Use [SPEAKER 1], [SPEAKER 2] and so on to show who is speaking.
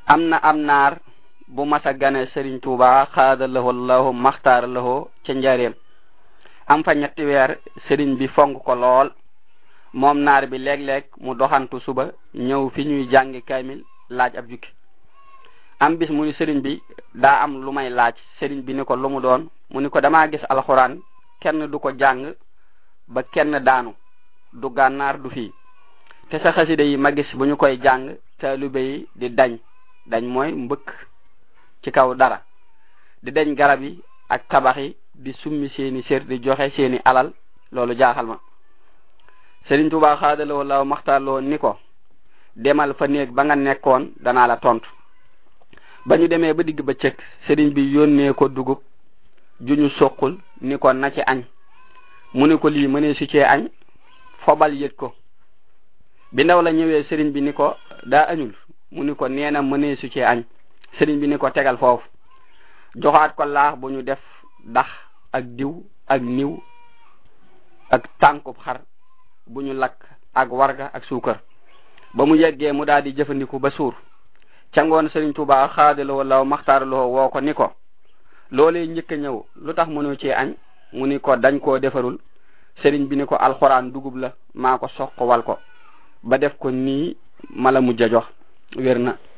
[SPEAKER 1] am na am naar bu masa gane Sëriñ Tuuba xaada lahu allahu maxtaara lahu ca njaareem am fa ñetti weer sëriñ bi fonk ko lool moom naar bi léeg-léeg mu doxantu suba ñëw fi ñuy jàngi kaamil laaj ab jukki am bis mu ni sëriñ bi daa am lu may laaj sëriñ bi ni ko lu mu doon mu ni ko damaa gis alxuraan kenn du ko jàng ba kenn daanu du gànnaar du fii te sa xasida yi ma gis bu ñu koy jàng taalibe yi di dañ dañ mooy mbëkk ci kaw dara di dañ garab yi ak tabax yi di summi seeni sér di joxe seeni alal loolu jaaxal ma Sëriñ Tuubaa xaadaloo law maxtaarloo ni ko demal fa néeg ba nga nekkoon danaa la tontu ba ñu demee ba digg ba cëkk sëriñ bi yónnee ko dugub ju ñu soqul ni ko na ci añ mu ni ko lii mënee su cee añ fobal yët ko bi ndaw la ñëwee sëriñ bi ni ko daa añul mu ni ko nee na mënee su cee añ sëriñ bi ni ko tegal foofu joxaat ko laax bu ñu def dax ak diw ak niw ak tànkub xar bu ñu lakk ak warga ak suukar ba mu yeggee mu daal di jëfandiku ba suur ca ngoon Sëriñ Tuubaa xaadaloo law maxtaaraloo woo ko ni ko loolee njëkk a ñëw lu tax mënoo cee añ mu ni ko dañ koo defarul sëriñ bi ni ko alxuraan dugub la maa ko soq wal ko ba def ko nii mala mujj a jox wér na